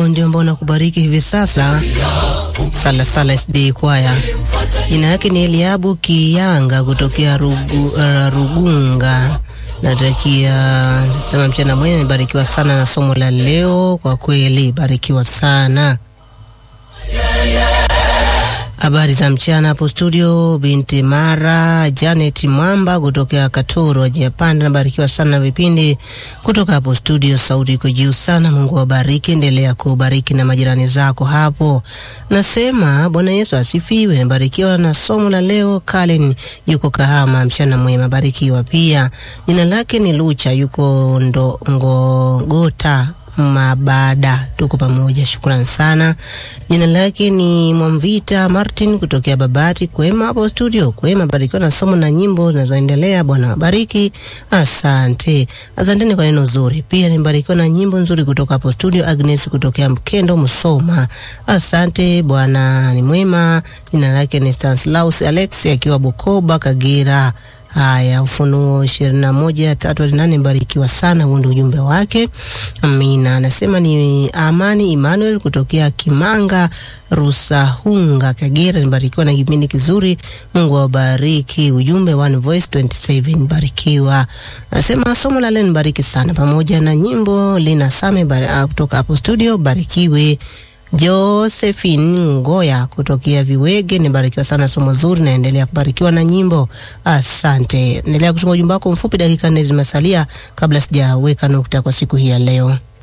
wimbo ndio ambao nakubariki hivi sasa, Sala Sala SD Kwaya. Jina yake ni Eliabu Kiyanga kutokea Rugu, uh, Rugunga. Natakia sema mchana mwema, nimebarikiwa sana na somo la leo. Kwa kweli barikiwa sana. Habari za mchana hapo studio, binti Mara Janet Mwamba kutokea Katoro ajiyapanda. Nabarikiwa sana na vipindi kutoka hapo studio, sauti iko juu sana. Mungu wabariki, endelea kubariki na majirani zako hapo. Nasema Bwana Yesu asifiwe. Nabarikiwa na somo la leo. Kalen yuko Kahama, mchana mwema, barikiwa pia. Jina lake ni Lucha, yuko ndo Ngogota Mabada, tuko pamoja, shukrani sana. Jina lake ni Mwamvita Martin kutokea Babati. Kwema hapo studio, kwema, barikiwa na somo na nyimbo zinazoendelea. Bwana wabariki, asante. Asanteni kwa neno zuri, pia nimebarikiwa na nyimbo nzuri kutoka hapo studio. Agnes kutokea Mkendo Musoma, asante. Bwana ni mwema. Jina lake ni Stanislaus Alex akiwa Bukoba, Kagera. Haya, Ufunuo ishirini na moja tatu hadi nane. Mbarikiwa sana, huo ndio ujumbe wake. Amina. Anasema ni Amani Emmanuel kutokea Kimanga Rusahunga, Kagera. Nibarikiwa na kipindi kizuri, Mungu awabariki. Ujumbe One Voice 27, barikiwa. Anasema somo la leo nibariki sana, pamoja na nyimbo Lina Same kutoka hapo studio, barikiwe. Josephine Ngoya kutokea Viwege, nibarikiwa sana somo zuri, naendelea kubarikiwa na nyimbo. Asante. Endelea kutunga ujumbe wako mfupi, dakika nne zimesalia kabla sijaweka nukta kwa siku hii ya leo.